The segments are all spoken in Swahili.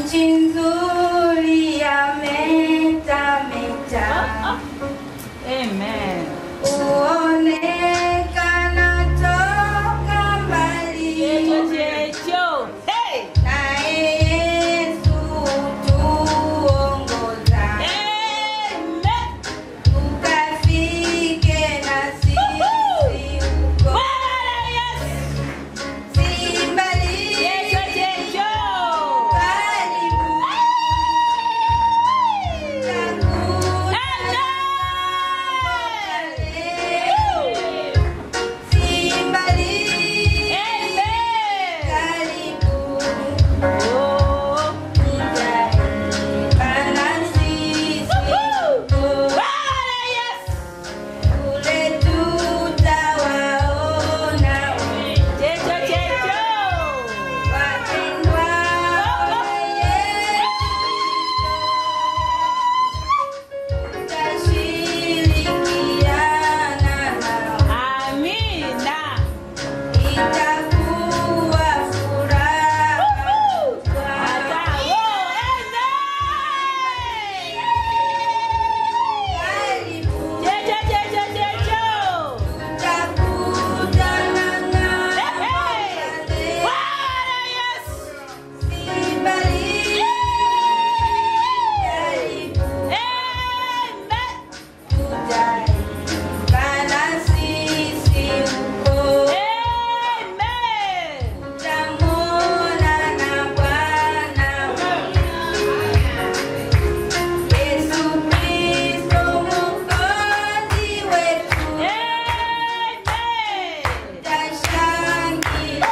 nchi nzuri ya meta meta Amen. huonekana toka mbali Checho checho. Hey. naye Yesu tuongoza Amen. tukafike na sisi huko Bwana Yesu. si mbali Checho checho. karibu takuja Amen. si mbali Amen. karibu Oh. Tujaepana sisi huko Bwana Yesu. kule tutawaona Checho checho. wapendwa wa Yesu tutashirikiana nao Amina. itakuwa furaha kubwa. Karibu tutakutana nao si mbali karibu tutaungana sisi huko tutamwona na Bwana Yesu Kristo Mwokozi wetu tutashangilia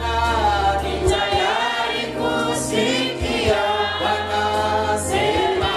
Sikia Bwana sema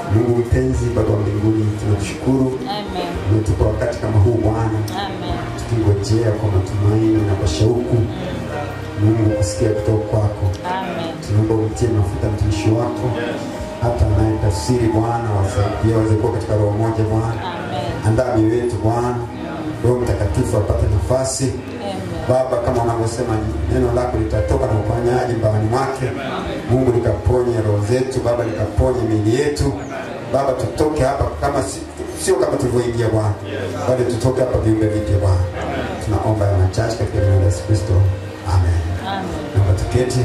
Mungu mpenzi, Baba wa mbinguni, tunakushukuru Amen. umetupa wakati kama huu Bwana, Amen. tukingojea kwa matumaini na kwa shauku Mungu kusikia kutoka kwako. Amen. Tunaomba umtie mafuta mtumishi wako hata naye tafsiri Bwana, wasaidie waweze kuwa katika roho moja Bwana. Amen. Andaa mioyo yetu Bwana, Roho Mtakatifu apate nafasi Amen. Baba, kama unavyosema neno lako litatoka na uponyaji mbaani mwake. Mungu likaponye roho zetu Baba, likaponye miili yetu Baba, tutoke hapa kama si, sio kama tulivyoingia Bwana, bali tutoke hapa viumbe vipya Bwana. Tunaomba ya machache katika jina la Yesu Kristo, amen. Amen. Naomba tuketi.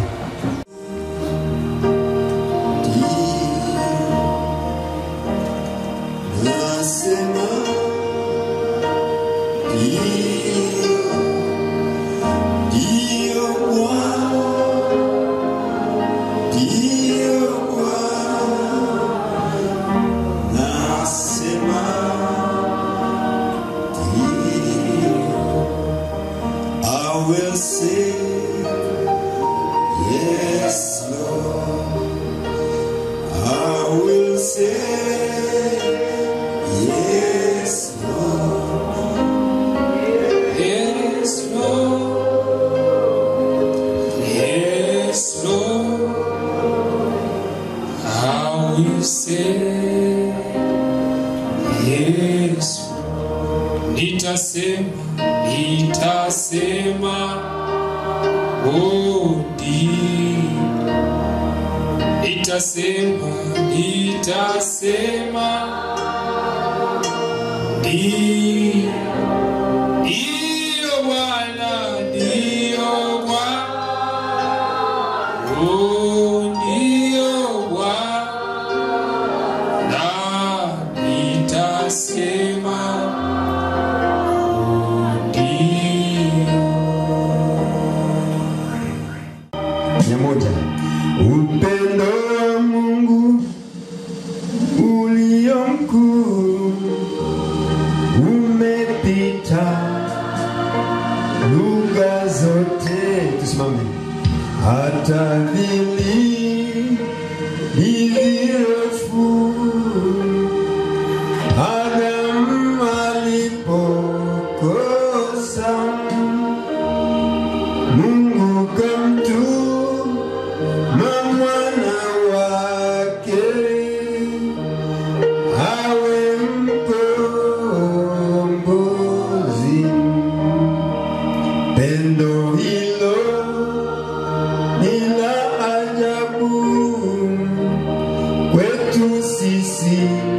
Nasema ndio, ndio Bwana, ndio Bwana. Nasema ndio, I will say yes, Lord. I will say Yes, Lord. Yes, Lord. Yes, Lord. I will say yes. Nitasema, nitasema, oh, ndio. Nitasema, nitasema, ndio. Ndio Bwana, ndio Bwana. Oh, ndio Bwana. Nitasema, oh, ndio. Mia moja. Upendo wa Mungu ulio mkuu umepita lugha zote. Tusimame. Hata vili virefu Adamu alipokosa Mungu kamtuma mwana wake awe mkombozi. Pendo hilo ni la ajabu kwetu sisi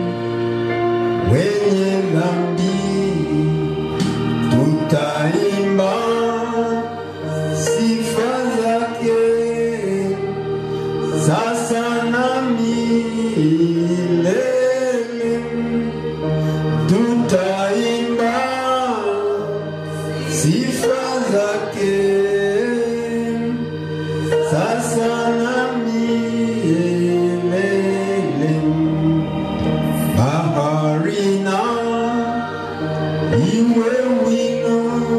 wenye dhambi, tutaimba sifa zake sasa na milele tutaimba sifa zake sasa na milele baharina iwe wino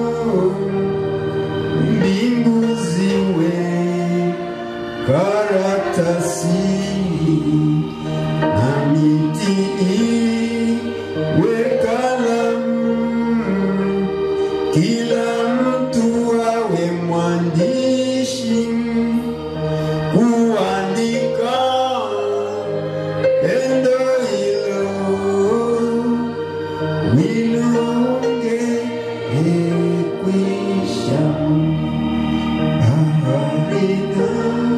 mbingu ziwe karatasi na miti iwe kalamu, kila mtu awe mwandishi kuandika pendo hilo nilongekwisha baharina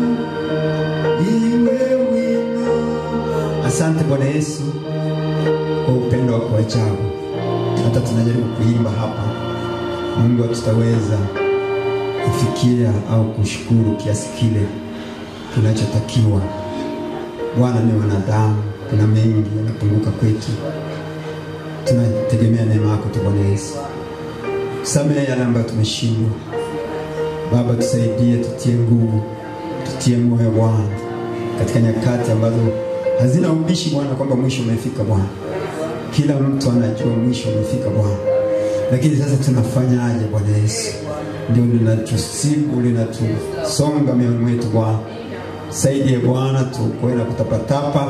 iwe wino. Asante Bwana Yesu kwa upendo wako wa ajabu. Hata tunajaribu kuimba hapa, Mungu hatutaweza kufikia au kushukuru kiasi kile kinachotakiwa. Bwana, ni wanadamu, kuna mengi yanapunguka kwetu. Tunategemea neema yako tu Bwana Yesu, samehe yale ambayo tumeshindwa. Baba, tusaidie, tutie nguvu, tutie moyo Bwana, katika nyakati ambazo hazina ubishi Bwana, kwamba mwisho umefika Bwana. Kila mtu anajua mwisho umefika Bwana, lakini sasa tunafanyaje Bwana Yesu? Ndio linatusibu linatusonga mioyoni mwetu Bwana. Saidie Bwana, tuokoe na kutapatapa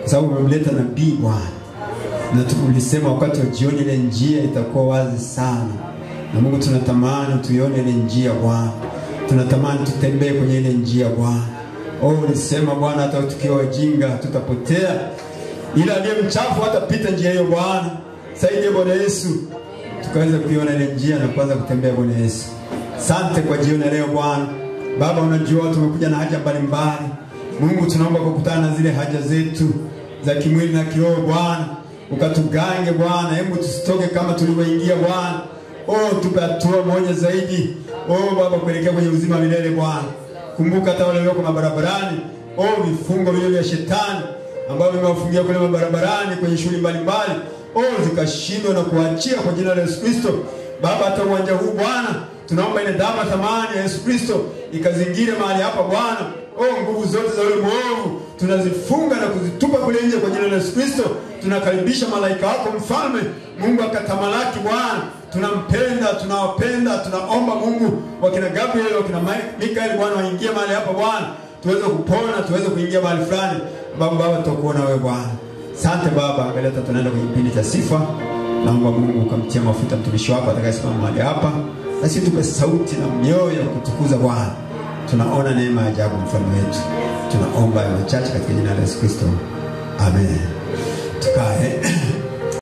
kwa sababu umemleta nabii Bwana, na tulisema wakati wa jioni ile njia itakuwa wazi sana, na Mungu tunatamani tuione ile njia Bwana, tunatamani tutembee kwenye ile njia Bwana. Oh, ulisema Bwana, hata tukiwa wajinga tutapotea, ila aliye mchafu hatapita njia hiyo Bwana. Saidie Bwana Yesu, tukaweza kuiona ile njia na kuanza kutembea Bwana Yesu. Sante kwa jioni ya leo Bwana. Baba, unajua tumekuja na haja mbalimbali. Mungu, tunaomba kukutana na zile haja zetu za kimwili na kiroho Bwana, ukatugange Bwana, hebu tusitoke kama tulivyoingia Bwana. Oh, tupe hatua moja zaidi, oh Baba, kuelekea kwenye uzima wa milele Bwana. Kumbuka hata wale walioko mabarabarani, oh, vifungo vile vya shetani ambavyo vimewafungia kule mabarabarani kwenye shughuli mbalimbali, oh, zikashindwa na kuachia kwa jina la Yesu Kristo. Baba, hata uwanja huu Bwana, tunaomba ile damu ya thamani ya Yesu Kristo ikazingire mahali hapa Bwana. Oh, nguvu zote za yule mwovu tunazifunga na kuzitupa kule nje kwa jina la Yesu Kristo. Tunakaribisha malaika wako mfalme, Mungu akatamalaki Bwana. Tunampenda, tunawapenda, tunaomba Mungu wakina Gabriel, wakina Mi- Mikael Bwana waingie mahali hapa Bwana, tuweze kupona, tuweze kuingia mahali fulani. Baba, Baba, tutakuona wewe Bwana. Asante Baba, angalia hata tunaenda kwenye kipindi cha sifa. Naomba Mungu ukamtia mafuta mtumishi wako atakayesimama mahali hapa, nasi tupe sauti na mioyo ya kutukuza Bwana. Tunaona neema ya ajabu mfalme wetu. Tunaomba ya machache katika jina la Yesu Kristo, amen. Tukae.